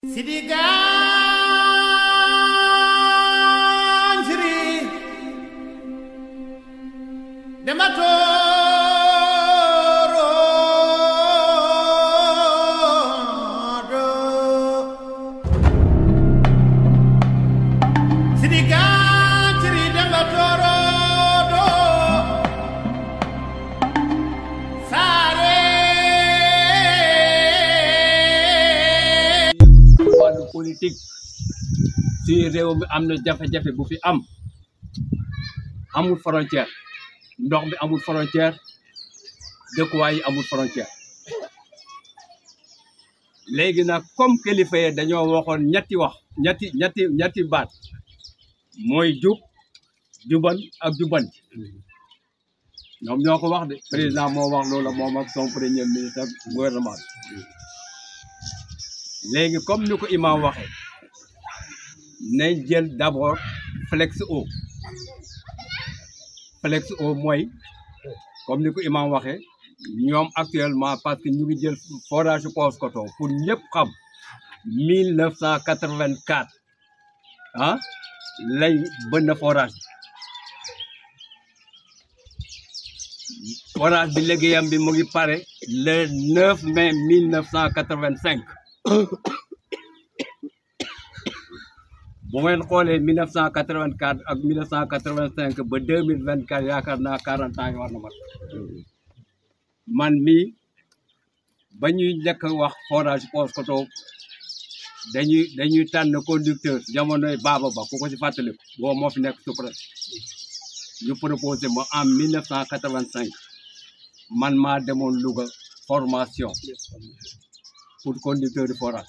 Sidi Ganjiri Demba Torodo Sidi Ganjiri Demba Torodo Sare wàllu politique si réew mi am na jafe-jafe bu fi am amul frontière ndox bi amul frontière dëkkuwaay yi amul frontière léegi nag comme kilifa yi dañoo waxoon ñetti wax ñetti ñetti ñetti baat mooy jub juban ak juban ñoom ñoo ko wax de président moo wax loolu moom ak son premier ministre ak gouvernement bi léegi comme ni ko imam waxee nañ jël d'abord flex eau flex eau mooy comme ni ko imam waxee ñoom actuellement parce que ñu ngi jël forage Paoskoto pour ñëpp xam mille neuf cent quatre-vingt-quatre ah lañ bënn forage bi forage bi liggéeyam bi mu ngi pare le 9 mai 1985 bu ngeen xoolee 1984 ak 1985 ba 2024 yaakaar naa 40 ans yi war na mat man mii ba ñuy njëkk a wax forage Paoskoto dañuy dañuy tànn conducteur jamonoy baaba ba ku ko ci fàttaliku boo moo fi nekk sous-préfet ñu proposé ma en 1985 man maa demoon Louga formation pour conducteur de forage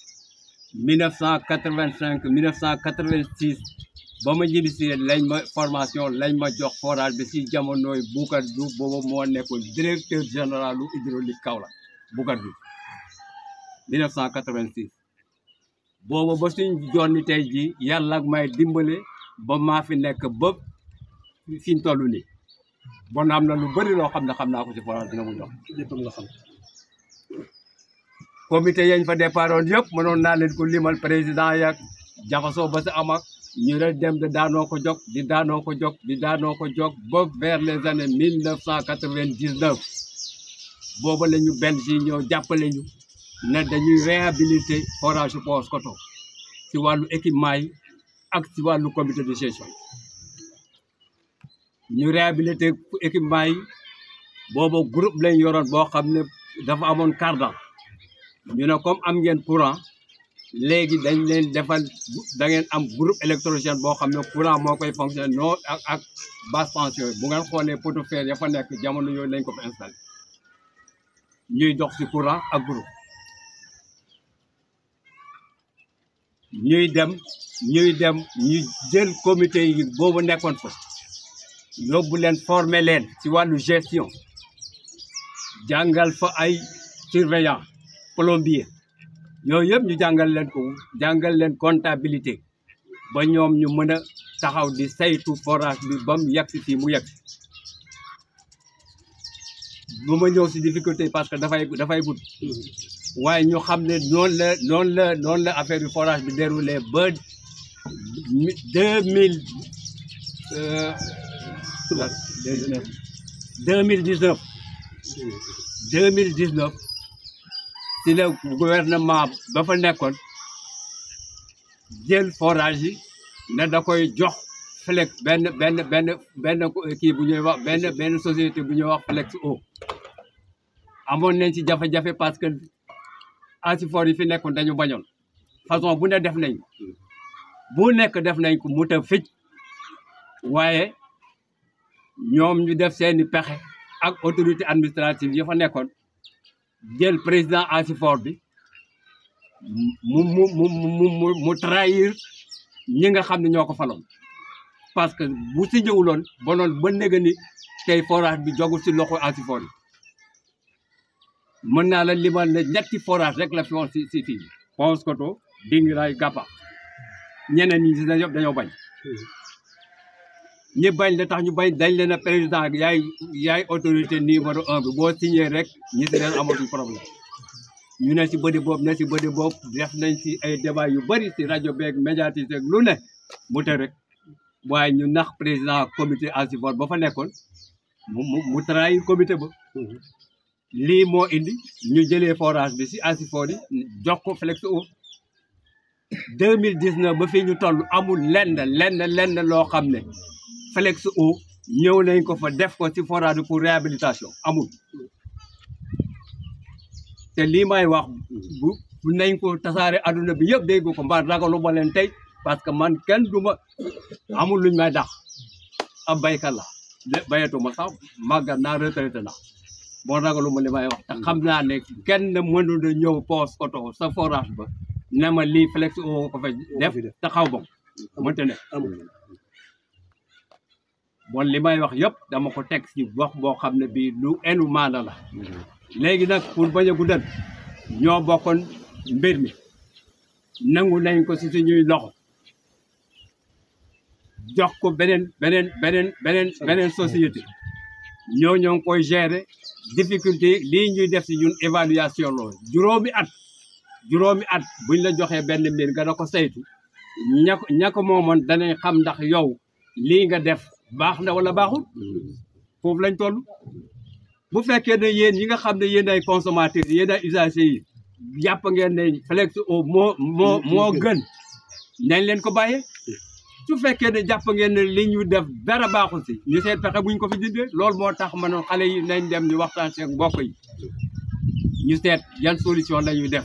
1985 1986 ba ma ñibbisi lañ ma formation lañ ma jox forage bi si jamonoy Boucar Diouf boobu moo nekkoon directeur général u hydraulique Kaolack Boucar Diouf 1986 boobu ba suñ jonni tey ji yàlla ak may dimbale ba maa fi nekk ba fiñ toll nii bon am na lu bëri loo xam ne xam naa ko ci forage dina mu jox léppam nga xam comité yañ fa départoon yëpp mënoon naa leen ko limal président yak jaxasoo ba sa am ak ñu ne dem de daanoo ko jog di daanoo ko jog di daanoo ko jog ba vers les années mille neuf cent quatre-vingt-dix-neuf booba la ñu benn si ñëw jàppale ñu ne dañuy réhabiliter forage Paoskoto si wàllu équipement yi ak si wàllu comité de gestion ñu réhabiliter équipement yi booba groupe lañ yoroon boo xam ne dafa amoon cardan ñu ne comme am ngeen courant léegi dañ leen defal da ngeen am groupe électrogène boo xam ne courant moo koy fonctionner non ak ak basse tension yi bu ngeen xoolee poteau fer ya fa nekk jamono yooyu lañ ko fa installé ñuy dox ci courant ak groupe ñuy dem ñuy dem ñu jël comité yi boobu nekkoon fa yóbbu leen former leen ci wàllu gestion jàngal fa ay surveillant plombier yooyu yëpp ñu jàngal leen ko jàngal leen comptabilité ba ñoom ñu mën a taxaw di saytu forage bi ba mu yegg si fii mu yegg bu ma ñëw si difficulté parce que dafay dafay gudd waaye ñu xam ne noonu la noonu la noonu la affaire bi forage bi déroulé ba deux mille deux mille dix neuf deux mille dix neuf si la gouvernement ba fa nekkoon jël forage yi ne da koy jox flex benn benn benn benn kii bu ñuy wax benn benn société bu ñuy wax flex eau amoon nañ ci jafe-jafe parce que asifor yi fi nekkoon dañu bañoon façon bu ne def nañ ko bu nekk def nañ ko mu ta fij waaye ñoom ñu def seeni pexe ak autorité administrative yi fa nekkoon jël président asifor bi mu mu mu mu mu mu trahir ñi nga xam ne ñoo ko faloon parce que bu si ñëwuloon bonoon ba néga ni tey forage bi jogul si loxo asifor yi mën naa la limal ne ñetti forage rek la fi woon si si fii Paoskoto Dingiray Gappa ñeneen ñi si na yëpp dañoo bañ ñi bañ la tax ñu bañ dañ leen a président yaay yaay autorité numéro un bi boo signé rek ñi si leen amatuñ problème ñu ne si bëri boobu ne si bëri boobu def nañ si ay débat yu bëri si rajo beeg médiatisé ak lu ne mu te rek waaye ñu nax président comité Asifor ba fa nekkoon mu mu mu trahir comité ba lii moo indi ñu jëlee forage bi si Asifor yi jox ko Flex Eau deux mille dix neuf ba fii ñu toll amul lenn lenn lenn loo xam ne Flex Eau ñëw nañ ko fa def ko si forage bi pour réhabilitation amul te lii may wax bu bu nañ ko tasaare adduna bi yëpp dégg ko mbaa ragalu ma leen tey parce que man kenn du ma amul luñ may dax ab baykat la de bayatuma sax màggat naa retraité na bon ragalu ma li may wax te xam naa ne kenn mënul a ñëw poos oto sa forage ba ne ma lii Flex Eau ko fa def te xaw ba mënte ne bon li may wax yëpp dama ko teg ci wax boo xam ne bii lu enu maana la léegi nag pour bañ a guddal ñoo bokkoon mbir mi nangu nañ ko ci suñuy loxo jox ko beneen beneen beneen beneen beneen société ñoo ñoo ngi koy gérer difficulté lii ñuy def ci ñun évaluation loolu juróomi at juróomi at buñ la joxee benn mbir nga da ko saytu ña ko ña ko moomoon danañ xam ndax yow lii nga def baax na wala baaxul foofu lañ toll bu fekkee ne yéen yi nga xam ne yéen ay consommateurs yéen ay usagers yi jàpp ngeen ne Flex Eau moo moo moo gën nañ leen ko bàyyee su fekkee ne jàpp ngeen ne li ñu def dara baaxul si ñu seet fexe buñ ko fi dindee loolu moo tax ma ne xale yi nañ dem ñu waxtaan seen mbokk yi ñu seet yan solution la ñuy def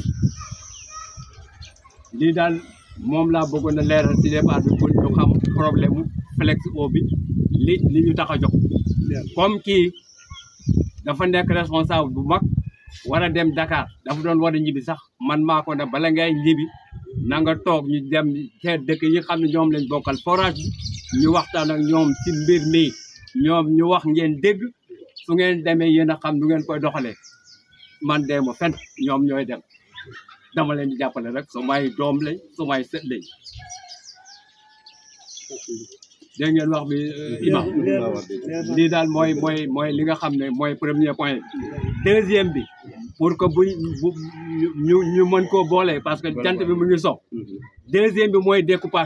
lii daal moom laa bëggoon a leeral si débat bi pour ñu xam problème mu Flex Eau bi li li ñu tax a jóg comme kii dafa nekk responsable bu mag war a dem Dakar dafa doon war a ñibbi sax man maa ko ne bala ngay ñibbi na nga toog ñu dem seet dëkk yi xam ne ñoom lañ bokkal forage bi ñu waxtaan ak ñoom ci mbir mi ñoom ñu wax ngeen dégg su ngeen demee yéen a xam nu ngeen koy doxalee man dee ma fen ñoom ñooy dem dama leen di jàppale rek su may doom lañ su may sët lañ dégg ngeen wax bi imam lii daal mooy mooy mooy li nga xam ne mooy premier point deuxième bi pour que buñ bu ñu ñu mën koo boole parce que jant bi mu ngi sox deuxième bi mooy découpage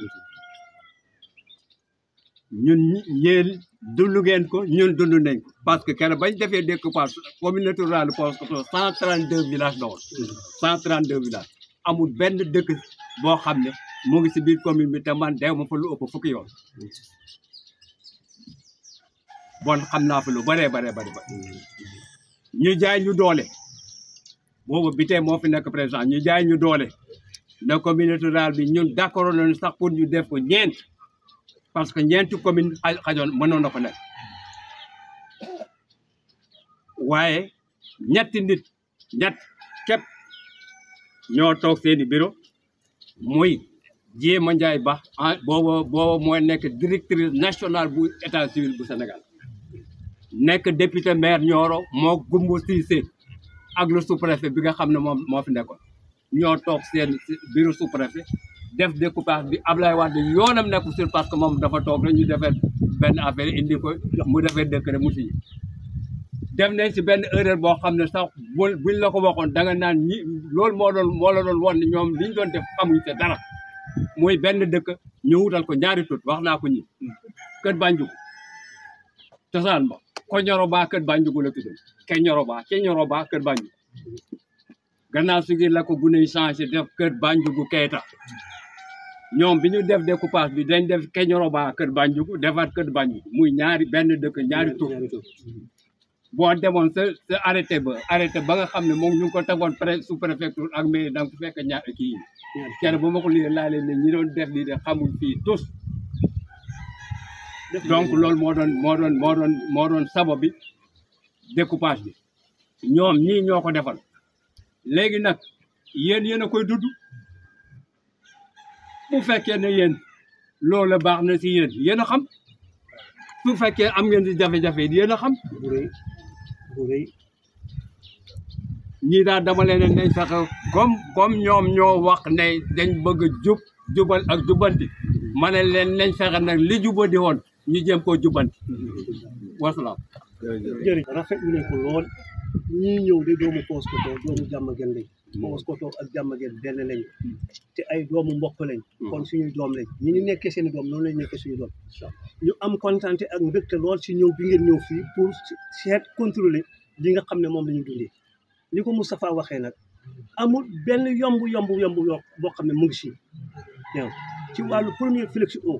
ñun yéen dund ngeen ko ñun dund nañ ko parce que kenn bañ defee découpage communauté rurale Paoskoto cent trente deux villages la woon cent trente deux villages amul benn dëkk boo xam ne mu ngi si biir commune bi te man dew ma fa lu ëpp fukki yoon bon xam naa fa lu bëree baree bëri ba ñu jaay ñu doole boobu bi tey moo fi nekk président ñu jaay ñu doole na communauté rurale bi ñun d'accord nañu sax pour ñu def ko ñeent parce que ñeenti commune xajoon mënoon na ko nekk waaye ñetti nit ñett képp ñoo toog seeni bureau muy Jéema Njaay Ba ah booba booba mooy nekk directrice nationale bu état civil bu Sénégal nekk député maire Nioro moo Gumbu Cissé ak le sous-préfet bi nga xam ne moom moo fi nekkoon ñoo toog seen bureau sous-préfet def découpage bi Ablaye Wade yoonam nekku sur parce que moom dafa toog rek ñu defee benn affaire indi ko mu defee décret mu signé def nañ si benn erreur boo xam ne sax bu buñ la ko waxoon da nga naan ñi loolu moo doon moo la doon woon ne ñoom liñ doon def xamuñ te dara muy benn dëkk ñu wutal ko ñaari tut wax naa ko ñi kër Banjugu cosaan ba ko ñoro baa kër Banjugu la tudd ke ñoro baa ke ñoro baa kër Banjugu gannaaw si gi la ko gune yi changé def kër Banjugu Keita ñoom bi ñu def découpage bi dañ def ke ñoro baa kër Banjugu defaat kër Banjugu muy ñaari benn dëkk ñaari tur boo demoon sa sa arrêté ba arrêté ba nga xam ne moom ñu ngi ko tegoon pré sous préfecture ak mairie da nga ko fekk ñaar kii kenn bu ma ko lii laa leen ne ñi doon def lii de xamul fii tous donc loolu moo doon moo doon moo doon moo doon sabo bi découpage bi ñoom ñii ñoo ko defal léegi nag yéen yéen a koy dudd bu fekkee ne yéen loolu baax na si yéen yéen a xam su fekkee am ngeen di jafe-jafe yéen a xam ñii daal dama leen nañ fexe comme comme ñoom ñoo wax ne dañ bëgg a jub jubal ak jubanti ma ne leen nañ fexe nag li jubadi woon ñu jéem koo jubanti wasalaam jërëjëf rafetlu nañ ko lool ñii ñëw de doomu Paoskoto doomu Diamaguène lañ Paoskoto ak Diamaguène benn lañ te ay doomu mbokk lañ kon suñuy doom lañ ñi ñu nekkee seen i doom noonu lañ nekkee suñu doom ñu am kontante ak mbégte lool si ñëw bi ngeen ñëw fii pour seet contrôler li nga xam ne moom la ñu dundee ni ko Moustapha waxee nag amul benn yomb yomb yomb yomb boo xam ne mu ngi si ñëw ci wàllu premier flex o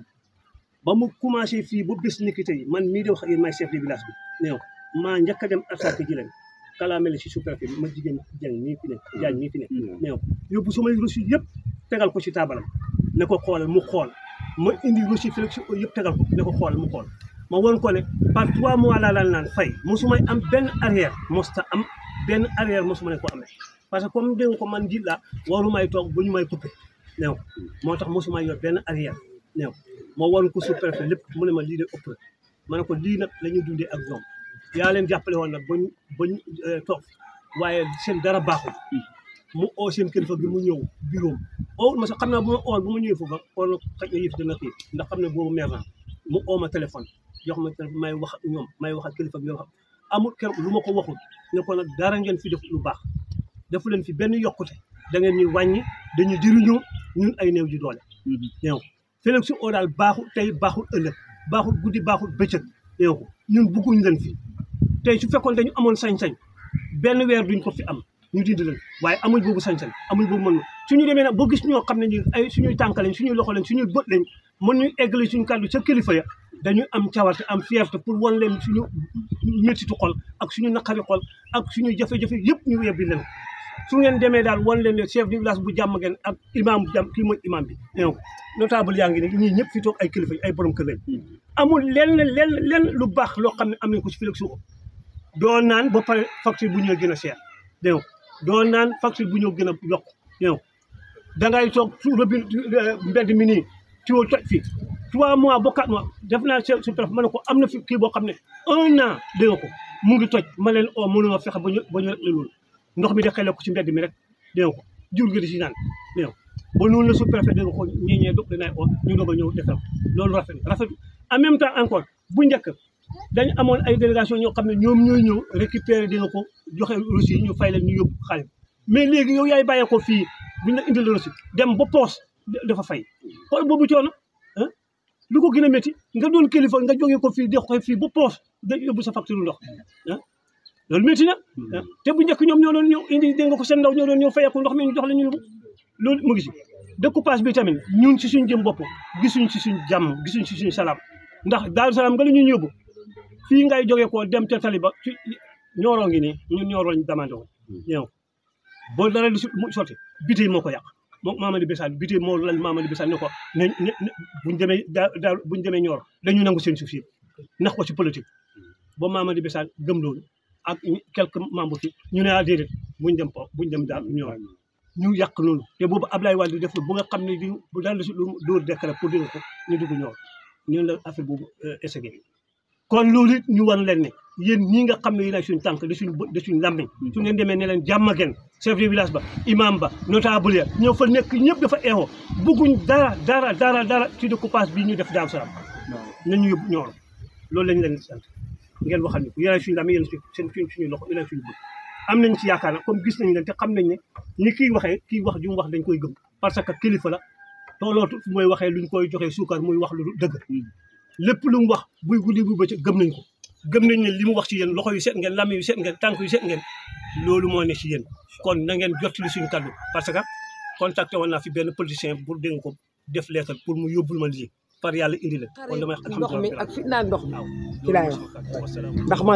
ba mu commencé fii ba bés ni ki tey man mii di wax ak yéen maay chef de village bi ñëw maa njëkk a dem attaqué ji leen kalaamele si sous-préfet bi ma jigéen jàng nii fi ne jaañ nii fi ne ñëw yóbbu sumay reçu yëpp tegal ko ci taabalam ne ko xoolal mu xool ma indi reçu flex o yëpp tegal ko ne ko xoolal mu xool ma won ko ne par trois mois laa laal naan fay mosumay am benn arrière mosta am benn arrière mosuma ne ko amee parce que comme dégg nga ko man njiit laa warumay toog ba ñu may coupé néew moo tax mosuma yor benn arrière néew moo waru ko sous-préfet lépp mu ne ma lii de ëpp na ma ne ko lii nag la ñuy dundee ak ñoom yaa leen jàppale woon nag bañ bañ toog waaye seen dara baaxul mu oo seen kilifa gi mu ñëw bureau oo ma sax xam naa bu ma ool bu ma ñëwee foofa kon xëj na yëf dina kii ndax xam ne boobu mer naa mu oo ma téléphone jox ma téléphone may wax ak ñoom may wax ak kilifa gi wax amul keroog lu ma ko waxul ne ko nag dara ngeen fi def lu baax defu leen fi benn yokkute da ngeen ñuy wàññi dañu jëriñoo ñun ay néew ji doole ñëw Félix su oo daal baaxul tey baaxul ëllëg baaxul guddi baaxul bëccëg ñëw ko ñun bugguñ leen fi tey su fekkoon dañu amoon sañ-sañ benn weer duñ ko fi am ñu dindi leen waaye amuñ boobu sañ-sañ amuñ boobu mën suñu demee nag boo gis ñoo xam ne ñu ay suñuy tànk lañ suñuy loxo lañ suñuy bët lañ mën ñuy eggale suñu kàddu ca kilifa ya dañuy am cawarte am fierté pour wan leen suñu méttitu xol ak suñu naqari xol ak suñu jafe-jafe yëpp ñu yebbi leen su ngeen demee daal wan leen ne chef du village bu jàmm ngeen ak imam bu jàmm kii mooy imam bi ñëw notable yaa ngi ne ñii ñëpp fi toog ay kilifa ay borom kër lañ amul lenn lenn lenn lu baax loo xam ne am nañ ko si Félix Sow doo naan ba pare facture bu ñëw gën a cher dégg nga doo naan facture bu ñëw gën a yokk dégg nga dangay toog su robinet mbedd mi nii ci woo toj fii trois mois ba quatre mois def naa su préfet ma ne ko am na fi kii boo xam ne un an dégg nga ko mu ngi toj ma leen oo mënuma fexe ba ñu ba ñu rek loolu ndox mi de xele ko ci mbedd mi rek dégg nga ko jur gi di si naan dégg nga ba noonu la sous-préfet dégg nga ko ñii ñee do dinaay oo ñu doog a ñëw defal loolu rafet rafet en même temps encore bu njëkk dañu amoon ay délégation ñoo xam ne ñoom ñooy ñëw récupérer dina ko joxe reçu yi ñu fay leen ñu yóbbu xaalis mais léegi yow yaay bàyyee ko fii buñ la indil reçu dem ba poos dafa fay xool boobu coono ah lu ko gën a métti nga doon kilifa nga jógee ko fii di ko fii ba poos da yóbbu sa facture ndox ah loolu métti na te bu njëkk ñoom ñoo doon ñëw indi dégg nga ko seen ndaw ñoo doon ñëw fayeeku ndox mi ñu jox la ñu yóbbu loolu mu ngi si découpage bi tamit ñun si suñ jëm bopp gisuñ si suñ jàmm gisuñ si suñ salaam ndax daaru salaam nga la ñu yóbbu fii ngay jógee ko dem ca tali ba ci ñooroo ngi nii ñun ñooroo lañ demandé woon ñëw boo dara di mu sotti bitey moo ko yàq moom Mamadi Bessal bitey moo lañ Mamadi Bessal ne ko ne ne buñ demee daa daa buñ demee ñoor dañu nangu seen suuf si nax ko ci politique ba Mamadi Bessal gëm loolu ak quelques membres fi ñu ne ah déedéet buñ dem po buñ dem daal ñoor ñu yàq loolu te boobu Ablaye Wade def bu nga xam ne di bu daal di lu dóor décret pour dégg ko ñu dugg ñoor ñun la affaire boobu essayé kon loolu it ñu war leen ne yéen ñii nga xam ne yéen ay suñu tànk de suñu bë de suñu làmmiñ su ngeen demee ne leen jàmmagen chef de village ba imam ba notable ya ñoo fa nekk ñëpp dafa eexoo bëgguñ dara dara dara dara ci découpage bi ñu def Daaru Salaam nañu yóbbu ñoor loolu lañ leen sant ngeen waxal ñu ko yéen ay suñu làmmiñ yéen seen suñ suñuy loxo yéen ay suñu bëgg am nañ ci yaakaar nag comme gis nañ leen te xam nañ ne ni kii waxee kii wax ju mu wax dañ koy gëm parce que kilifa la toolootu fu mooy waxee luñ koy joxee suukar muy wax lu dëgg lépp lu mu wax buy guddi bu bëccëg gëm nañ ko gëm nañ ne li mu wax ci yéen loxo yu set ngeen lam yu set ngeen tànk yu set ngeen loolu moo ne ci yéen kon na ngeen jottali suñu kaddu parce que contacté woon naa fi benn politicien pour dégg ko def lettre pour mu yóbbul ma lii par yàlla indi leen kon damay ndox mi ak fi naan ndox mi waaw ci laay wax ndax man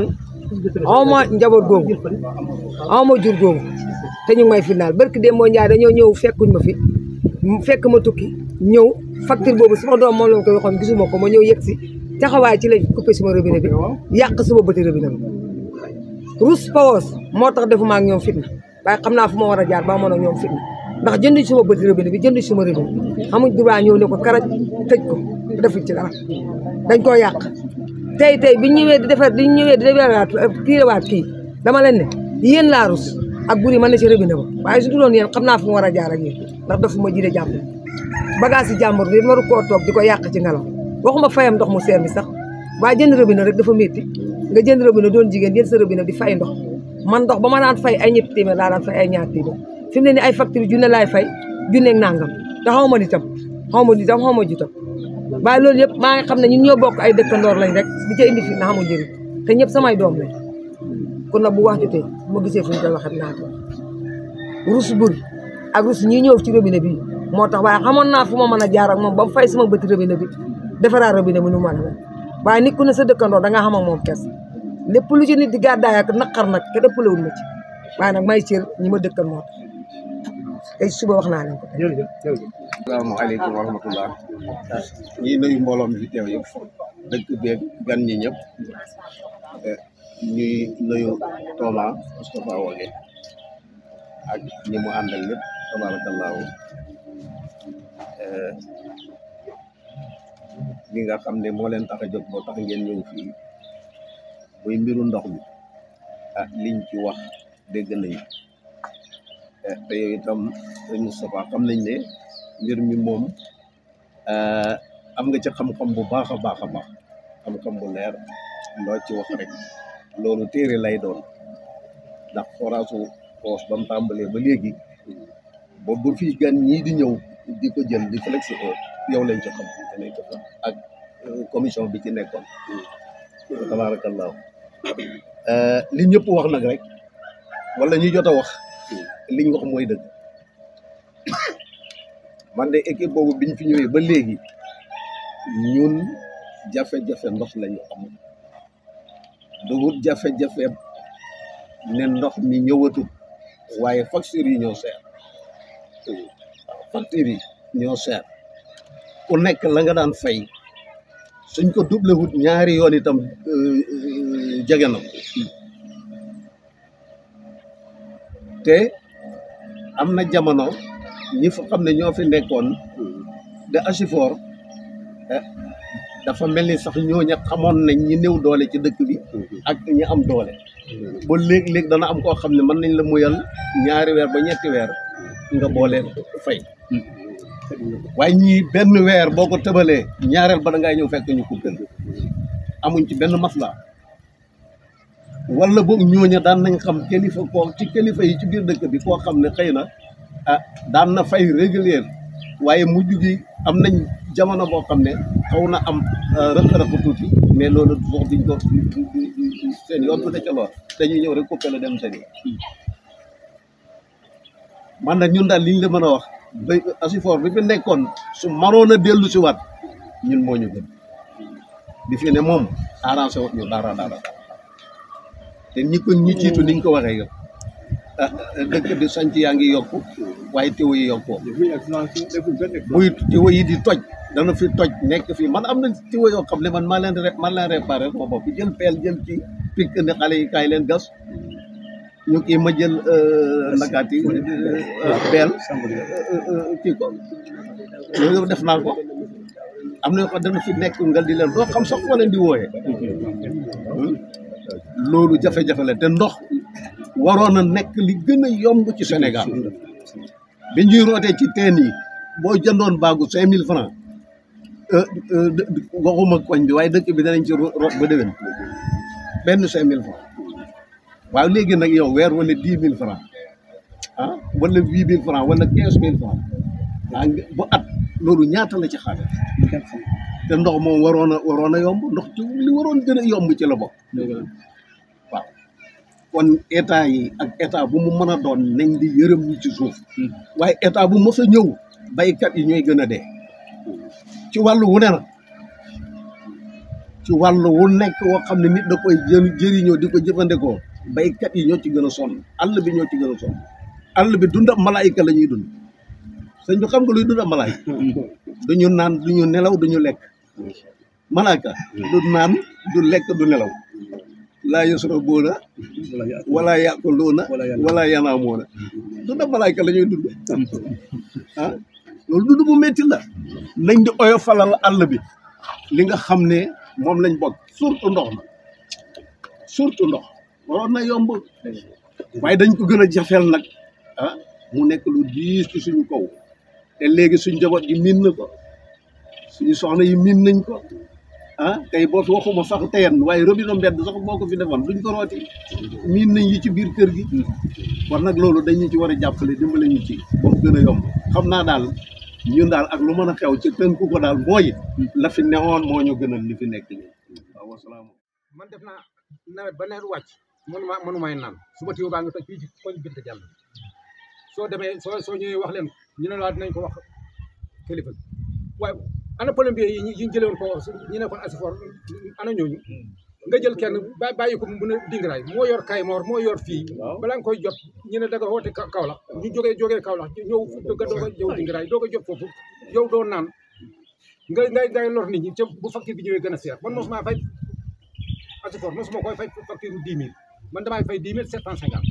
awma njaboot googu awma jur googu te ñu ngi may final barki dem moo njaay dañoo ñëw fekkuñ ma fi fekk ma tukki ñëw facture boobu sama doom moom la ma koy waxoon gisuma ko ma ñëw yegg si taxawaay ci lañ coupé suma robinet bi yàq suma bëti robinet bi rus pawos moo tax defuma ak ñoom fitna waaye xam naa fu ma war a jaar ba mën a ñoom fitna ndax jënduñ suma bëti robinet bi jënduñ suma robinet xamuñ droit ñëw ne ko karaj tëj ko defuñ ci dara dañ koo yàq tey tey biñ ñëwee di defar biñ ñëwee di defaraat tiirewaat kii dama leen ne yéen laa rus ak buri mën na ci robinet ba waaye su duloon yéen xam naa fu ma war a jaar ak yéen ndax dafuma jide jàmbur bagage yi jàmbur bi waru koo toog di ko yàq ci ngelaw waxuma fayam ndox mu seer mi sax waaye jënd robinet rek dafa métti nga jënd robinet doon jigéen jënd sa robinet di fay ndox man ndox ba ma daan fay ay ñetti téeméer laa daan fay ay ñaar téeméer fi mu ne ni ay facture junne laay fay junneeg nangam te xaw ma nitam xaw ma nitam xaw ma jutam waaye loolu yëpp maa ngi xam ne ñun ñoo bokk ay dëkkandoor lañ rek di ca indi fi na xamul njëriñ te ñëpp samay doom lañ kon nag bu wax jotee bu ma gisee fu ñu koy waxat naa ko rus buri ak rus ñi ñëw ci robinet bi moo tax waaye xamoon naa fu ma mën a jaar ak moom ba mu fay sama bëti robinet bi defaraat robinet bi nu mu mën a mel waaye nit ku ne sa dëkkandoor da nga xam ak moom kes lépp lu ci nit di gàddaay ak naqar nag ke dëppalewul ma ci waaye nag may cër ñi ma dëkkal moo tax tey suba wax naa leen ko jërëjëf jërëjëf asalaamaaleykum wa rahmatullah ñi nuyu mbooloo mi fi teew yëpp dëkk beeg gan ñi ñëpp eh, ñuy nuyu Thomas Moustapha Wage ak ñi mu àndal ñëpp tabaarakallaahu eh, li nga xam ne moo leen tax a jóg moo tax ngeen ñëw fii muy mbiru ndox mi ah liñ ci wax dégg nañu eh, te yow itam sëñ Moustapha xam nañ ne mbir mi moom eh, am nga ci xam-xam bu baax a baax a baax xam-xam bu leer loo ci wax rek loolu téere lay doon ndax foraasu poos ba mu tàmbalee ba léegi boobu ba fii gan ñii di ñëw di ko jël di flex ko yow lañ ci xam te lañ ci xam ak euh, commission bi ci nekkoon tabaarakallaahu eh, li ñëpp wax nag rek wala ñu jot a wax liñ wax mooy dëgg man de équipe boobu biñ fi ñëwee ba léegi ñun jafe-jafe ndox lañu am dugut jafe-jafe ne ndox mi ñëwatul waaye factures yi ñoo seer waaw factures yi ñoo seer ku nekk la nga daan fay suñ ko doublé wut ñaari yoon itam euh, euh, jege na ko te am na jamono ñi fa xam ne ñoo fi nekkoon de Asifor eh, dafa mel ni sax ñooña xamoon nañ ñi néew doole ci dëkk bi ak ñi am doole ba léeg-léeg dana am koo xam ne mën nañ la muyal ñaari weer ba ñetti weer nga boole fay waaye ñii benn weer boo ko tëbalee ñaareel ba da ngay ñëw fekk ñu coupé amuñ ci benn masla wala boog ñooña daan nañ xam kilifa koo ci kilifa yi ci biir dëkk bi koo xam ne xëy na ah daan na fay régulier waaye mujj gi am nañ jamono boo xam ne xaw na am rëq-rëq tuuti mais loolu wax diñ ko seen yoon bu ca lool dañuy ñëw rek coupé la dem seen yoon man nag ñun daal liñ la mën a wax ba Asifor bi fi nekkoon su maroon a dellu si waat ñun moo ñu gën bi fi ne moom arrangé wut ñu dara dara te ñi ko ñi ciitu niñ ko waxee yow ah dëkk bi sanc yaa ngi yokku waaye teew yi yokkoo buy teew yi di toj dana fi toj nekk fii man am na teew yoo xam ne man maa leen ré man leen réparé sama bopp jël peel jël ci picc ne xale yi kaay leen gas ñu kii ma jël nakaati peel kii ko loolu yëpp def naa ko am na yoo xam dana fi nekk nga di leen doo xam sax foo leen di wooyee loolu jafe-jafe la te ndox waroon a nekk li gën a yomb ci Sénégal bi ñuy rootee ci teen yi boo jëndoon baagu cinq mille francs waxuma koñ bi waaye dëkk bi danañ ci root ba déwén benn cinq mille francs waaw léegi nag yow weer wala dix mille francs ah wala huit mille francs wala quinze mille francs ah bu at loolu ñaata la ci xaalis te ndox moom waroon a waroon a yomb ndox ci li waroon gën a yomb ci la bokk waaw kon état yi ak état bu mu mën a doon nañ di yërëm ñi ci suuf waaye état bu mës a ñëw baykat yi ñooy gën a dee ci wàllu wu ne nag ci wàllu wu nekk woo xam ne nit da koy jë jëriñoo di ko jëfandikoo baykat yi ñoo ci gën a sonn àll bi ñoo ci gën a sonn àll bi dundam malaayika la ñuy dund sëñ bi xam nga luy dundam malaayika duñu naan duñu nelaw duñu lekk malaaka du naan du lekk du nelaw laa yasrabuuna wala yaquluuna wala yanaamuuna dundam malaayika la ñuy dund ah loolu dund bu métti la nañ di oyofalal àll bi li nga xam ne moom lañ bokk surtout ndox na surtout ndox waroon na yomb waaye dañ ko gën a jafeel nag ah mu nekk lu diis ci suñu kaw te léegi suñ njaboot yi miin na ko suñu soxna yi miin nañ ko ah tey boo fi waxuma sax teen waaye robinet mbedd sax boo ko fi defoon duñ ko rooti miin nañ yi ci biir kër gi kon nag loolu dañu ci war a jàppale dimbale ñu ci ba mu gën a yomb xam naa daal ñun daal ak lu mën a xew ci tënku ko daal mooy la fi newoon moo ñu gënal li fi nekk nii waaw wasalaam man def naa nawet ba nawet wàcc mënuma mënumay naan suba tiwo baa ngi toj fii ci koñ bint jàll soo demee soo soo ñëwee wax leen ñu ne la dinañ ko wax kilifa gi waaye ana plombier yi ñu yi ñu jëlee woon ko ñu ne kon asifor ana ñooñu nga jël kenn ba bàyyi ko mu mën a dingaraay moo yor Kaymoor moo yor fii balaa nga koy jot ñu ne da nga woote Ka- Kaolack ñu jógee jógee Kaolack ñëw dëgg doog a jëw dingaraay doog a jot foofu yow doo naan nga ngay ngay lor nit ñi ca bu facture bi ñëwee gën a seer man mosuma fay asifor mosuma koy fay facture bu dix mille man damay fay dix mille sept cent cinquante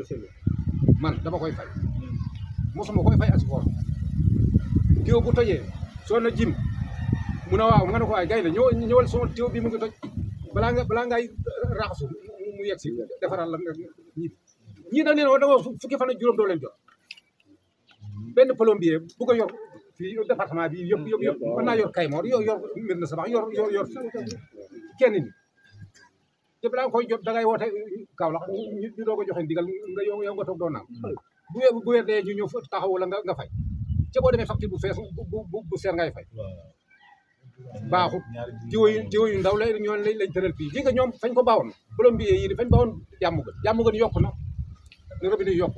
man dama koy fay mosuma koy fay asifor tiw bu tojee soo na jim mu ne waaw nga ne ko waay gay la ñëwal ñëwal sama tiw bi mu ngi toj balaa nga balaa ngay raxasu mu mu yegg si defaral la nga ñi ñii dañ leen wax da nga fukki fan ak juróom doo leen jot benn plombier bu ko yor fii département bi yëpp yëpp yëpp mën naa yor Kaymoor yor yor mbir na sabax yor yor yor kenn ni te balaa nga koy jot da ngay woote Kaolack ñu ñu doog a joxe ndigal nga yow yow nga toog doo naan bu weer bu weer dee ñu ñëw fa taxawu la nga nga fay ca boo demee facture bu fees bu bu bu seer ngay fay baaxut jiwo yu jiwo yu ndaw la ñoon lañ lañ tëral fii ji nga ñoom fañ ko baawoon plombier yi fañ baawoon jàmm gën jàmm gën yokku na ne robinet yi yokku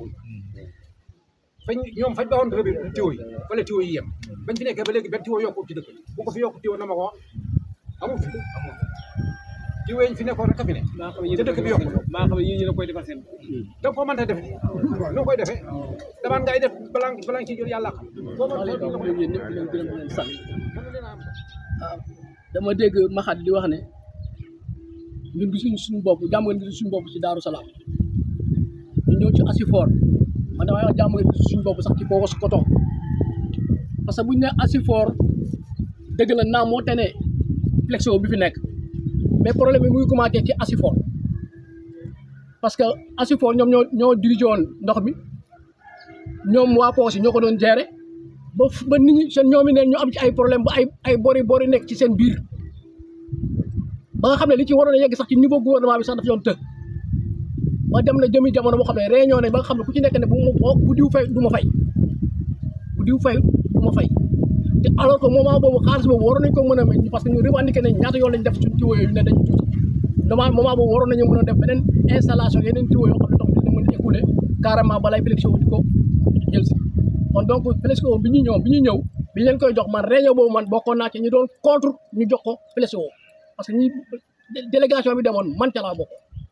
fañ ñoom fañ baawoon robinet tiwo yi wala tiwo yi yem bañ fi nekkee ba léegi benn tiwo yokku ci dëkk bi bu ko fi yokku tiwo na ma ko wax amul fi tiwo yi fi nekkoon rek a fi ne te dëkk bi yokku maa xam ne yii ñu ne koy defar seen da ko mënta def noo koy defee damaan ngay def balaa balaa nga ciy jël yàlla xam boo ma léegi boo ma yéen ñëpp di leen gërëm di leen sant mën na leen a am waaw dama dégg Maxat di wax ne ñun gisuñu suñu bopp jàmm ngeen gisuñu suñu bopp ci Daaru Salaam ñu ñëw ci Asifor man damay wax jàmm ngeen gisuñu suñu bopp sax ci Pogos Koto parce que bu ñu nee Asifor dëgg la naam moo tene Flexo bi fi nekk mais problème bi muy commencé ci Asifor parce que Asifor ñoom ñoo ñoo dirigé woon ndox mi ñoom waa Pogos yi ñoo ko doon gérer. ba fu- ba nit ñi seen ñoomi neen ñu am ci ay problème ba ay ay bori bori nekk ci seen biir ba nga xam ne li ci waroon a yegg sax ci niveau gouvernement bi sax dafa yoon të ba dem na jëmi jamono boo xam ne réunion nañ ba nga xam ne ku ci nekk ne bu ma bu diw fay du ma fay bu diw fay du ma fay te alors que moment boobu xaalis boobu waroon nañ ko mën a may parce que ñu revendiqué nañ ñaata yoon lañ def suñ tiwo yooyu ne dañ tuuti moment moment boobu waroon nañu mën a def beneen installation yeneen tiwo yoo xam ne ndox mi dina mën a écouler carrément balay Flexo di ko jël si kon donc Flexo bi ñu ñëw bi ñu ñëw bi ñu leen koy jox man réunion boobu man bokkoon naa ci ñu doon contre ñu jox ko Flexo parce que ñi dé- délégation bi demoon man ca laa bokk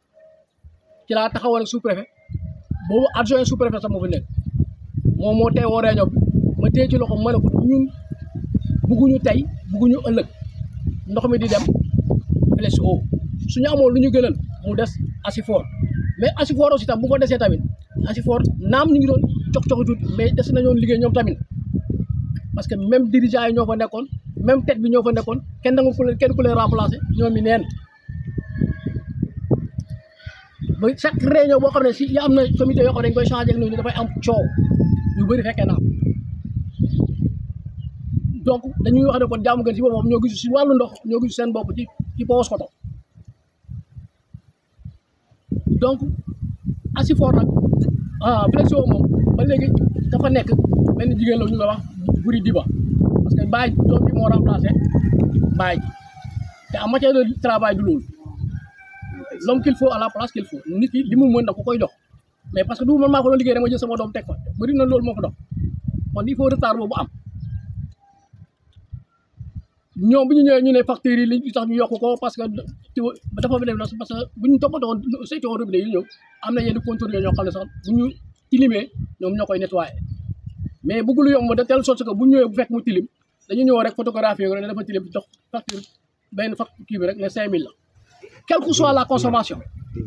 ci laa taxawoon ak sous préfet boobu adjoint sous préfet sax moo fi nekk moom moo teewoo réunion bi ma téye ci loxo ma ne ko ñun bugguñu tey bugguñu ëllëg ndox mi di dem Flexo suñu amoon lu ñu gënal mu des Asifor mais Asifor aussi tam bu ko desee tamit Asifor naam ñu ngi doon cox coxi tuuti mais des nañoon liggéey ñoom tamit parce que même dirigeant yi ñoo fa nekkoon même tête bi ñoo fa nekkoon kenn nangu ku leen kenn ku leen remplacer ñoom mi neen ba chaque réunion boo xam ne si ya am na comité yoo xam ne dañ koy changé ak ñooñu dafay am coow yu bëri fekkee naa donc dañuy wax ne kon jàmm gën si boppam ñoo gisu si wàllu ndox ñoo gisu seen bopp ci ci Pogos Koto donc Asifor nag ah Flexo moom ba léegi dafa nekk benn jigéen la ñu nga wax buri diba parce que Baye doom bi moo remplacé Baye te en matière de travail du loolu l'homme qu'il faut à la place qu'il faut nit ki li mu mën da ko koy jox mais parce que du man maa ko doon liggéey rek ma jël sama doom teg fa bëri na loolu moo ko dox kon il faut retard boobu am ñoom bu ñu ñëwee ñu ne factures yi li tax ñu yokk ko parce que tiwo dafa def na parce que bu ñu toppatoo saytu robinet yi ñëw am na yenn contrôle ñoo xam ne sax bu ñu tilimee ñoom ñoo koy nettoyé mais bëgg lu yomb de telle sorte que bu ñëwee bu fekk mu tilim dañu ñëw rek photographie ko ne dafa tilim jox facture benn facture kii bi rek ne 5000 la quelle que soit la consommation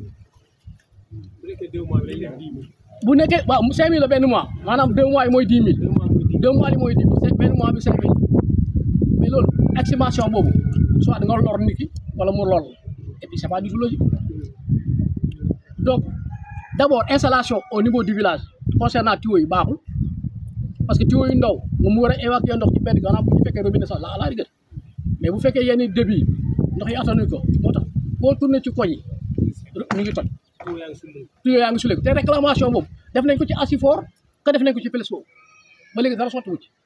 bu nekkee waaw 5000 la benn mois maanaam 2 mois yi mooy 10 000 2 mois yi mooy 10 000 benn mois bi 5000 mais loolu estimation boobu soit nga lor nit ki wala mu lor la et puis c'est pas du tout logique donc d'abord installation au niveau du village concernant tuyaux yi baaxul parce que tuyaux yu ndaw nga mu war a évacuer ndox ci benn gannaaw bu ñu fekkee robinet sax la à la rigueur mais bu fekkee yenn débit ndox yi attanuñ ko moo tax boo tourné ci koñ yi ñu ngi toj tuyoo yaa ngi suleeku te réclamation boobu def nañ ko ci Asifor que def nañ ko ci Plesco ba léegi dara sotti wu ci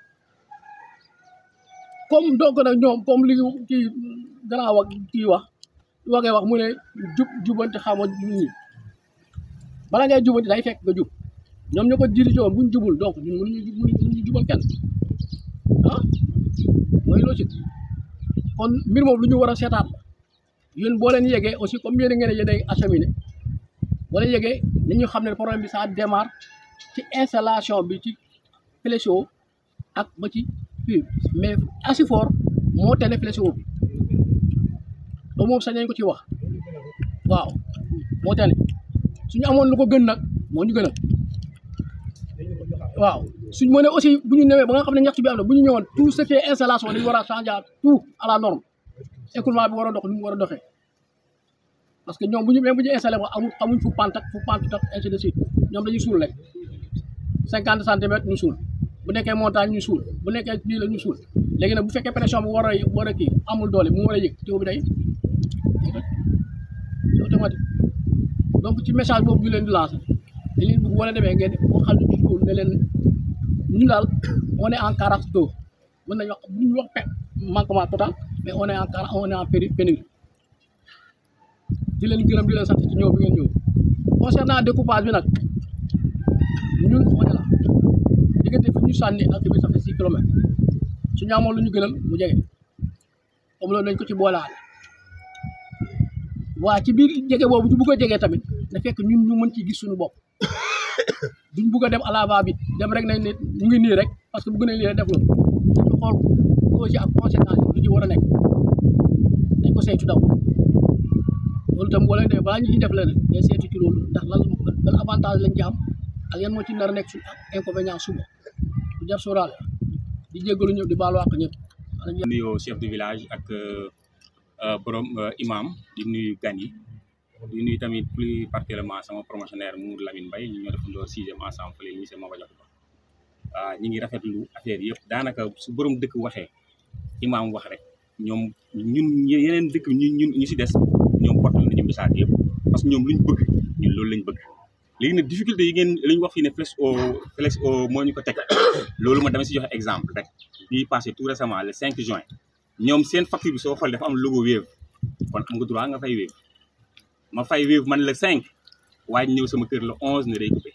comme donc nag ñoom comme li kii gannaaw wax kii wax wagee wax mu ne jub jubanti xama ñi bala ngay jubanti day fekk nga jub ñoom ñoo ko dirigé woon buñ jubul donc ñun mënuñu mënuñu jubal kenn ah mooy logique kon mbir moom lu ñu war a seetaat la yéen boo leen yegee aussi comme yéen a ngeen yéen ay acheminé boo leen yegee nañu xam ne problème bi ça démarre ci installation bi ci Plesco ak ba ci fii mais Asifor moo tene Plesco bi ba moom sañ nañ ko ci wax waaw moo tene suñu amoon lu ko gën nag moo ñu gën a waaw suñ mënee aussi bu ñu ñëwee ba nga xam ne ñaxtu bi am na bu ñu ñëwoon tout ce qui est installation dañu war a changer tout à la norme écoulement bi war a dox ni mu war a doxee parce que ñoom bu ñu même bu ñu installé ko amul amuñ fu pant ak fu pant ak ainsi de suite ñoom dañuy suul rek cinquante centimètres ñu suul bu nekkee montagne ñu suul bu nekkee lii la ñu suul léegi nag bu fekkee pression bi war a war a kii amul doole mu war a yëg teew bi day c'est automatique donc ci message boobu ñu leen di lancer dañ leen bëgg wala demee ngeen waxal ñu ci loolu ne leen ñu daal on est en carence d'eau mën nañu wax bu ñu wax pe manquement total mais on est en carence on est en péri pénurie di leen gërëm di leen sant ci ñëw bi ngeen ñëw concernant découpage bi nag ñun on est là diggante fi ñu sànni ak bi ça fait six kilomètres suñu amoon lu ñu gënal mu jege comme loolu nañ ko ci boolaale waa ci biir jege boobu ñu bugg a jege tamit na fekk ñun ñu mën ci gis suñu bopp duñ bugg a dem à la va vite dem rek nañ ne ñu ngi nii rek parce que bugg nañ lii rek def loolu dañu xool causes yi ak conséquences yi lu ci war a nekk dañ ko saytu daw loolu tam wala de balaa ñu ciy def leneen day saytu ci loolu ndax lan lan avantage lañ ci am ak yan moo ci nar a nekk suñu inconvénient suba du jar sóoraale di jéggalu ñëpp di baalu àq ñëpp nuyoo chef de village ak borom imam di nuyu gan yi di nuyu tamit plus particulièrement sama promotionnaire Mour Lamine Mbaye ñu ñoo defandoo sixième ensemble fële lycée Maba Diakhou Ba waaw ñi ngi rafetlu affaire yëpp daanaka su borom dëkk waxee imam wax rek ñoom ñun yeneen dëkk ñun ñun ñu si des ñoom portal nañu message yëpp parce que ñoom luñ bëgg ñun loolu lañ bëgg léegi nag difficulté yi ngeen li ñu wax fii ne Plesco Plesco moo ñu ko teg loolu ma dama si joxe exemple rek bii passé tout récemment le 5 juin ñoom seen facture bi soo xoolee dafa am logo Wave kon am nga droit nga fay Wave ma fay Wave man le 5 waaye ñëw sama kër le 11 ne day coupé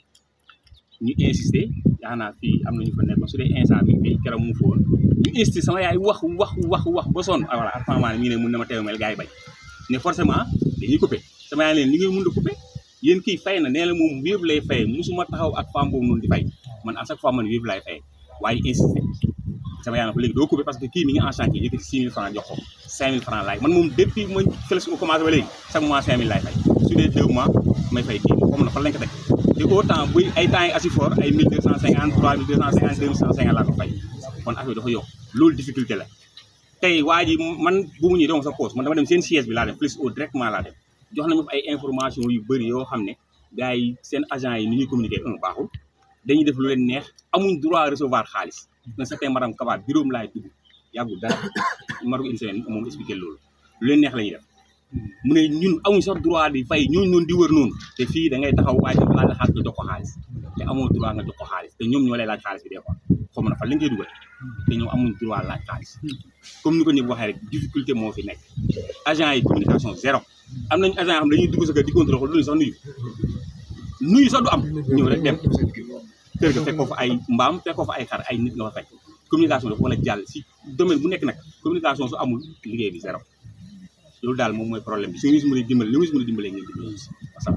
ñu insisté yaa naa fii am nañu fa nekk su dee instant mi ngi fii keroog mu fa woon ñu insisté sama yaay wax wax wax wax ba sonn ah voilà apparemment ñu ne mun na ma teew mel gars yi bañ ne forcément dañuy coupé sama yaay leen li ngay mun a coupé yéen kii fay na nee na moom Wave lay fay musuma taxaw ak femme boobu noonu di fay man à chaque fois man Wave laay fay waaye insisté sama yaay na ko léegi doo coupé parce que kii mi ngi en chantier yëkkati six mille francs jox ko cinq mille francs laay man moom depuis ma fële su commencé ba léegi chaque mois cinq mille laay fay su dee deux mois may fay kii comme na fan lañ ko teg te autant buy ay temps yi Asifor ay mille deux cent cinquante trois mille deux cent cinquante deux mille cent cinquante laa ko fay kon affaire dafa yokk loolu difficulté la tey waa ji man bu mu ñëwee dama sa poste man dama dem seen siège bi laa dem plus au directement laa dem jox nañu ay information yu bëri yoo xam ne gars yi seen agent yi ni ñuy communiquer un baaxul dañuy def lu leen neex amuñ droit recevoir xaalis un certain madame Kaba bureau laay dugg yàggul dara maru une semaine moom expliqué loolu lu leen neex la ñuy def mu ne ñun amuñ sax droit di fay ñooñu noonu di wër noonu te fii da ngay taxaw waaye dafa laaj la xaalis nga jox ko xaalis te amoo droit nga jox ko xaalis te ñoom ñoo lay laaj xaalis bi des fois xaw ma na fan lañ koy dugal te ñoom amuñ droit laaj xaalis comme ni ko ñëpp waxee rek difficulté moo fi nekk agent yi communication zéro am nañ agent yoo xam dañuy dugg sa kër di contrôle ko duñu sax nuyu nuyu sax du am ñëw rek dem kër ga fekk ko fa ay mbaam fekk ko fa ay xar ay nit nga fa fekk communication dafa war a jàll si domaine bu nekk nag communication su amul liggéey bi zéro loolu daal moom mooy problème bi su ñu si mën a dimbale li ñu si mën a dimbalee ngeen dimbale si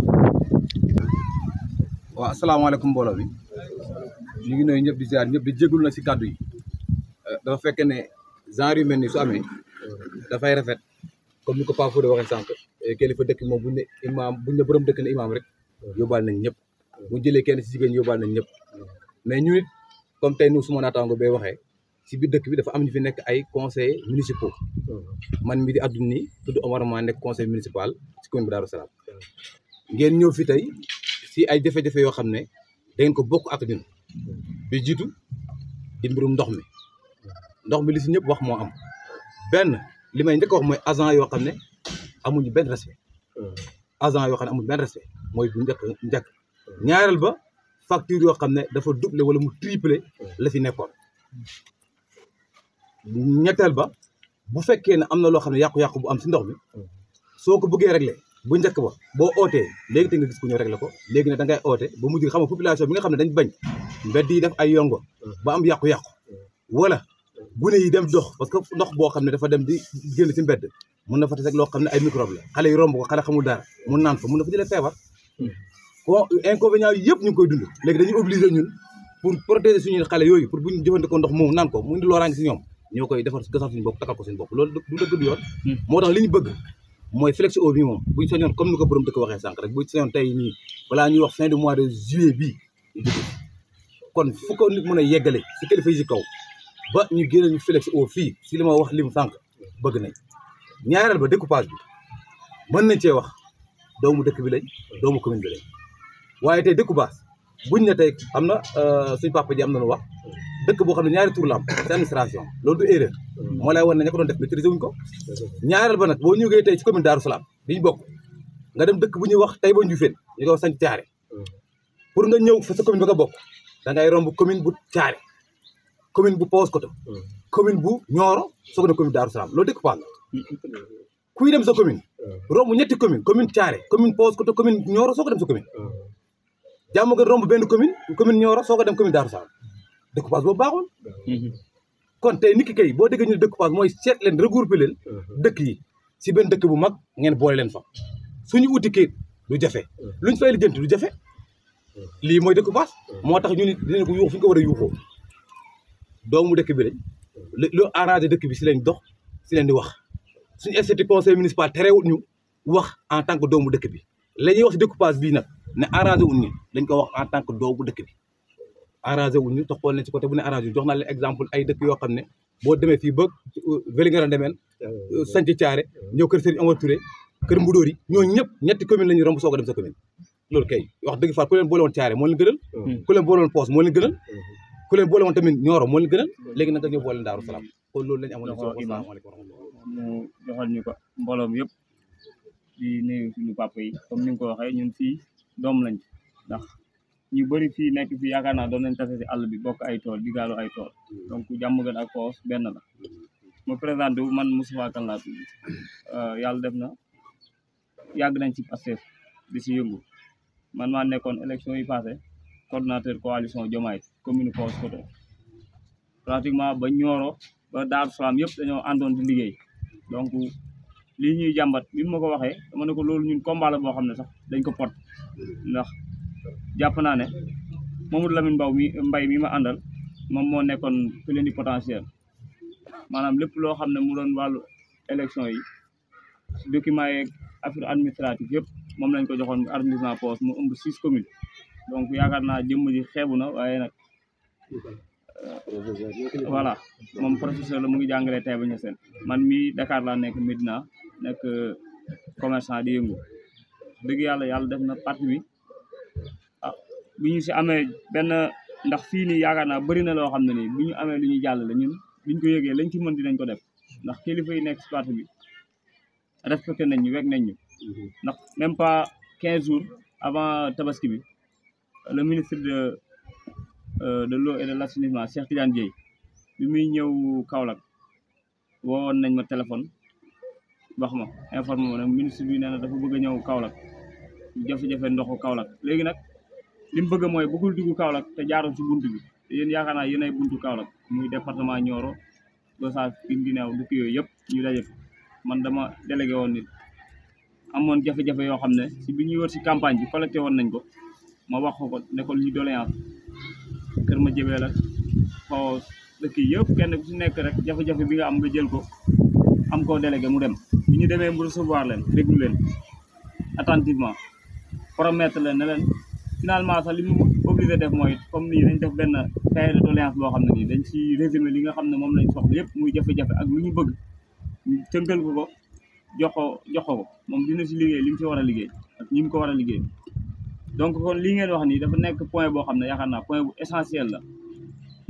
waaw asalaamaaleykum mbooloo bi ñu ngi nuyu ñëpp di ziar ñëpp di jégalu na si kàddu yi dafa fekk ne genre yu mel ni su amee dafay rafet comme ni ko Paa Fodé waxee sànq kilifa dëkk moom buñ ne imaam buñ ne borom dëkk ne imaam rek yóbbaal nañ ñëpp bu jëlee kenn si jigéen yóbbaal nañ ñëpp mais ñu it comme tey nu suma naataango bay waxee si biir dëkk bi dafa am ñu fi nekk ay conseillers municipaux man mi di adduna nii tudd Omar Ma nekk conseil municipal si commune bi Darou Salaam ngeen ñëw fi tey si ay jafe-jafe yoo xam ne da ngeen ko bokk ak ñun bi jiitu di mbirum ndox mi ndox mi li si ñëpp wax moo am benn li may njëkk a wax mooy agent yoo xam ne amuñu benn respect agent yoo xam ne amuñu benn respect mooy bu njëkk njëkk ñaareel ba facture yoo xam ne dafa doublé wala mu triplé la fi nekkoon ñetteel ba bu fekkee ne am na loo xam ne yàqu-yàqu bu am si ndox mi soo ko bëggee réglé bu njëkk ba boo ootee léegi te nga gis ko ñu réglé ko léegi ne da ngay oote ba mujj xam nga population bi nga xam ne dañ bañ mbedd yi def ay yongo ba am yàqu-yàqu wala gune yi dem dox parce que ndox boo xam ne dafa dem di génn si mbedd mun na fa tase ak loo xam ne ay microbe la xale yi romb ko xale xamul dara mun naan fa mun na fa jëlee feebar ko inconvénient yi yëpp ñu ngi koy dund léegi dañuy obligé ñun pour protéger suñu xale yooyu pour buñu jëfandikoo ndox moomu naan ko mu indi looraange si ñoom ñoo koy defar gasal suñu bopp takkal ko suñu bopp loolu du dëgg du yoon moo tax li ñu bëgg mooy flex eau bi moom buñ sañoon comme ni ko borom dëkk waxee sànq rek buñ sañoon tey nii balaa ñuy wax fin de mois de juillet bii ñu jóge kon fu ko nit mën a yeggale si kilifa yi si kaw ba ñu génne ñu flex eau fii si li ma wax lim sànq bëgg nañ ñaareel ba découpage bi mën nañ cee wax doomu dëkk bi lañ doomu commune bi lañ waaye tey découpage buñ ne tey am na suñ papa ji am na lu wax dëkk boo xam ne ñaari tur la am c'est administration loolu du erreur moo lay wan ne ña ko doon def maîtriser wuñ ko ñaareel ba nag boo ñëwee tey ci commune Darou Salaam biñu bokk nga dem dëkk bu ñuy wax tey ba Ndioufène ñu ko sañ caare pour nga ñëw fa sa commune bi nga bokk da ngay romb commune bu caare commune bu Paoskoto commune bu Nioro soog na commune Darou Salaam loolu découpage la kuy dem sa commune romb ñetti commune commune caare commune Paoskoto commune Nioro soog a dem sa commune jàmm nga romb benn commune commune Nioro soog a dem commune Darou Salaam découpage boobu baaxul kon tey nit ki kay boo déggee ñu ne découpage mooy seet leen regrouper leen dëkk yi si benn dëkk bu mag ngeen boole leen fa suñu uti kayit du jafe luñ fay lijjanti du jafe lii mooy découpage moo tax ñu nit dinañ ko yuux fi ñu ko war a yuuxoo doomu dëkk bi lañ lu arrangé dëkk bi si lañ dox si leen di wax suñu institut conseil municipal terewul ñu wax en tant que doomu dëkk bi la ñuy wax si découpage bii nag ne arrangé wuñ ñu dañ ko wax en tant que doomu dëkk bi arrangé wuñ ñu te xool nañ ci côté bu ne arrangé jox naa leen exemple ay dëkk yoo xam ne boo demee fii ba Vélingara demeen sanc Thiaré ñëw kër Serigne Omar Touré kër Mbudóor yi ñooñu ñëpp ñetti commune la ñuy romb soog a dem sa commune loolu kay wax dëgg fa ku leen boole woon Thiaré moo leen gënal ku leen boole woon Poos moo leen gënal ku leen boole woon tamit Nioro moo leen gënal léegi nag dañoo boole Daaru Salaam kon loolu lañu amoon joxo imam mu joxal ñu ko mbooloom yëpp di nuyu suñu papa yi comme ni nga ko waxee ñun fii doom lañ ndax ñu bëri fii nekk fii yaakaar naa doon nañ tase si àll bi bokk ay tool di gaalu ay tool donc jàmm gën ak Poos benn la ma présenté wu man Moustapha Kane laa tudd yàlla def na yàgg nañ ci Pastef di si yëngu man maa nekkoon élection yi passé coordonnateur coalition Diomaye commune Paoskoto pratiquement ba Nioro ba Darou Salaam yëpp dañoo àndoon di liggéey donc lii ñuy jàmbat bi ma ko waxee dama ne ko loolu ñun combat la boo xam ne sax dañ ko pot ndax jàpp naa ne Mamadou Lamine Mbaw mi mbay mi ma àndal moom moo nekkoon plénipotentiaire maanaam lépp loo xam ne mu doon wàllu élection yi documents yeeg affaire administrative yëpp moom lañ ko joxoon arrondissement Poos mu ëmb six communes donc yaakaar naa jëmm ji xeebu na waaye nag voilà moom professeur la mu ngi jàngalee tey ba ñu seen man mii Dakar laa nekk Medina nekk commerçant di yëngu dëgg yàlla yàlla def na parti bi ah bu ñu si amee benn ndax fii nii yaakaar naa bëri na loo xam ne nii bu ñu amee lu ñuy jàllale ñun biñ ko yëgee lañ ci mën dinañ ko def ndax kilifa yi nekk si parti bi respecté nañ ñu wekk nañ ñu ndax même pas quinze jours avant tabaski bi le ministre de de l'eau et de l'assainissement Cheikh Tidiane Dièye bi muy ñëw Kaolack woowoon nañ ma téléphone wax ma informé ma ne ministre bi nee na dafa bëgg a ñëw Kaolack jafe-jafe ndoxu Kaolack léegi nag li mu bëgg mooy bëggul dugg Kaolack te jaarul ci buntu bi te yéen yaakaar naa yéen ay buntu Kaolack muy département Nioro Gossas Guinguinéo dëkk yooyu yëpp ñu daje man dama délégué woon nit amoon jafe-jafe yoo xam ne si bi ñuy wër si campagne bi collecté woon nañ ko ma wax ko ne ko li doléance kër ma jëbee la xaw dëkk yi yëpp kenn ku si nekk rek jafe-jafe bi nga am nga jël ko am koo délégué mu dem bi ñu demee mu recevoir leen déglu leen attentivement promettre leen ne leen finalement sax li mu obligé def mooy comme nii dañ def benn cahier de doléance boo xam ne nii dañ ci résumé li nga xam ne moom lañ soxla yëpp muy jafe-jafe ak lu ñu bëgg ñu tënkal ko ko jox ko jox ko moom dina si liggéey li mu si war a liggéey ak ñi mu ko war a liggéey donc kon lii ngeen wax nii dafa nekk point boo xam ne yaakaar naa point bu essentiel la ndax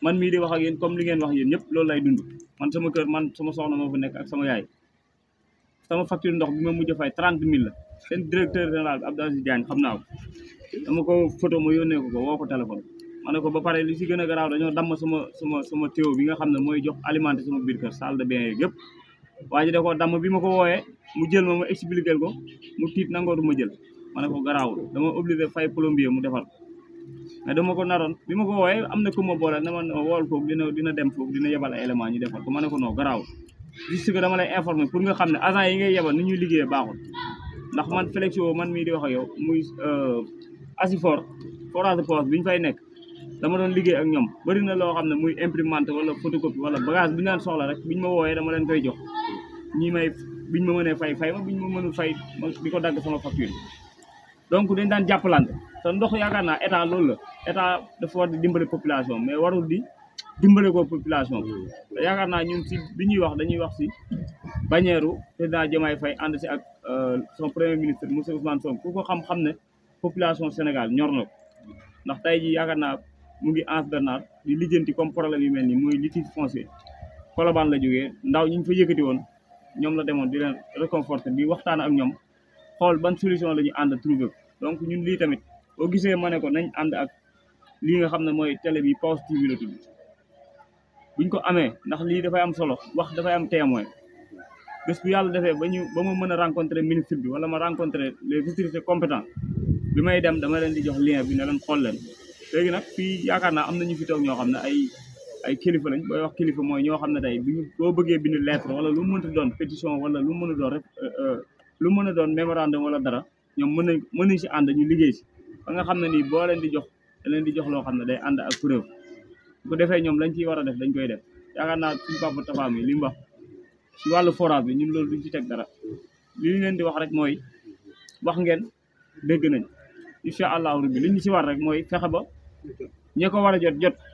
man mii di wax ak yéen comme li ngeen wax yéen ñëpp loolu lay dund man sama kër man sama soxna moo fa nekk ak sama yaay sama facture ndox bi ma mujj a fay trente mille la seen directeur général bi Abdou Aziz Diagne xam naa ko dama ko photo ma yónnee ko ko woo ko téléphone ma ne ko ba pare li si gën a garaaw dañoo damm sama sama sama téo bi nga xam ne mooy jox alimenté sama biir kër salle de bain yeeg yëpp waa ji da ko damm bi ma ko wooyee mu jël ma ma expliqué ko mu tiit nangootu ma jël ma ne ko garaawul dama obligé fay plombier mu defar mais dama ko naroon bi ma ko wooyee am na ku ma boole na ma wool foofu dina dina dem foofu dina yebal ay élément ñu defal ko ma ne ko non garaawul juste que dama lay informer pour nga xam ne agent yi ngay yebal ni ñuy liggéeyee baaxul ndax man Flexio man mii di wax ak yow muy Asifor forage de poste bi ñu fay nekk dama doon liggéey ak ñoom bëri na loo xam ne muy imprimante wala photocopie wala bagage bi ñu daan soxla rek biñ ma wooyee dama leen koy jox ñi may biñ ma mënee fay fay ma biñ ma mënul fay ma di ko dagg sama facture yi donc dañ daan jàppalante te ndox yaakaar naa état loolu la état dafa war di dimbale population mais warul di dimbale ko population te yaakaar naa ñun si bi ñuy wax dañuy wax si bannière président Diomaye Faye ànd si ak son premier ministre monsieur Ousmane Sonko ku ko xam-xam ne population Sénégal ñor na ko ndax tey jii yaakaar naa mu ngi Anse Bernard di lijjanti comme problème yu mel nii muy litige foncier Colobane la jógee ndaw ñi ñu fa yëkkati woon ñoom la demoon di leen réconforter di waxtaan ak ñoom xool ban solution la ñu ànd trouver ko donc ñun lii tamit boo gisee ma ne ko nañ ànd ak lii nga xam ne mooy télé bi Pause TV la tudd buñ ko amee ndax lii dafay am solo wax dafay am témoin bés bu yàlla defee ba ñu ba ma mën a rencontrer ministre bi wala ma rencontrer les autorités compétentes bi may dem dama leen di jox lien bi ne leen xool leen léegi nag fii yaakaar naa am na ñu fi toog ñoo xam ne ay ay kilifa lañ booy wax kilifa mooy ñoo xam ne tey bu ñu boo bëggee bind lettre wala lu mu mënti doon pétition wala lu mu mën a doon rek lu mën a doon mémorandum wala dara ñoom mën nañ mën nañ si ànd ñu liggéey si ba nga xam ne nii boo leen di jox da leen di jox loo xam ne day ànd ak preuve bu ko defee ñoom lañ ciy war a def dañ koy def yaakaar naa suñu papa Tafa mi li mu wax si wàllu forage bi ñun loolu duñ ci teg dara li ñu leen di wax rek mooy wax ngeen dégg nañ incha allahu rabbi li ñu si war rek mooy fexe ba ñi ko war a jot jot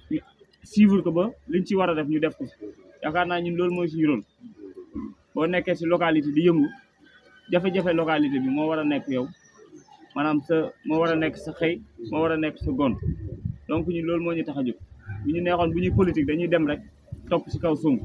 suivre ko ba liñ ci war a def ñu def ko yaakaar naa ñun loolu mooy suñu rôle boo nekkee si localité di yëngu jafe-jafe localité bi moo war a nekk yow maanaam sa moo war a nekk sa xëy moo war a nekk sa gont donc ñun loolu moo ñu tax a jóg bu ñu neexoon bu ñuy politique dañuy dem rek topp si kaw Sonko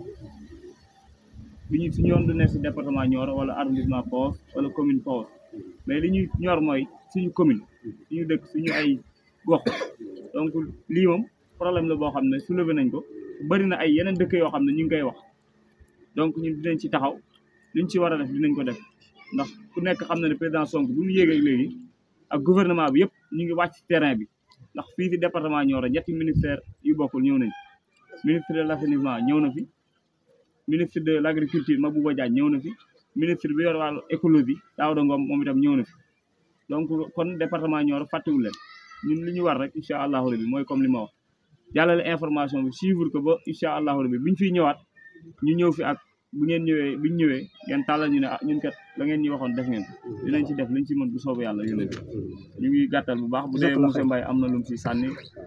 bi ñu suñu yoon du nekk si département Nioro wala arrondissement Pause wala commune Pause mais li ñuy ñor mooy suñu commune suñu dëkk suñu ay gox donc lii moom problème la boo xam ne soulevé nañ ko bëri na ay yeneen dëkk yoo xam ne ñu ngi koy wax donc ñun dinañ ci taxaw liñ ci war a def dinañ ko def ndax ku nekk xam na ne président Sonko bu mu yéegee léegi ak gouvernement bi yëpp ñu ngi wàcc ci terrain bi ndax fii ci département Nioro ñetti ministère yu bokkul ñëw nañ ministre de l'assainissement ñëw na fi ministre de l'agriculture Mabouba Diagne ñëw na fi ministre bi yor wàllu écologie Daouda Ngom moom itam ñëw na fi donc kon département Nioro fàttewul leen ñun li ñu war rek incha allahu rabi mooy comme li ma wax jàllale information bi suivre ko ba incha allahu rabi biñ fiy ñëwaat ñu ñëw fi ak bu ngeen ñëwee biñ ñëwee ngeen tàllal ñu ne ah ñun kat la ngeen ñu waxoon def ngeen dinañ ci def liñ ci mën bu soobu yàlla yónnee ñu ngi gàttal bu baax bu dee monsieur Mbaye am na lu mu si sànni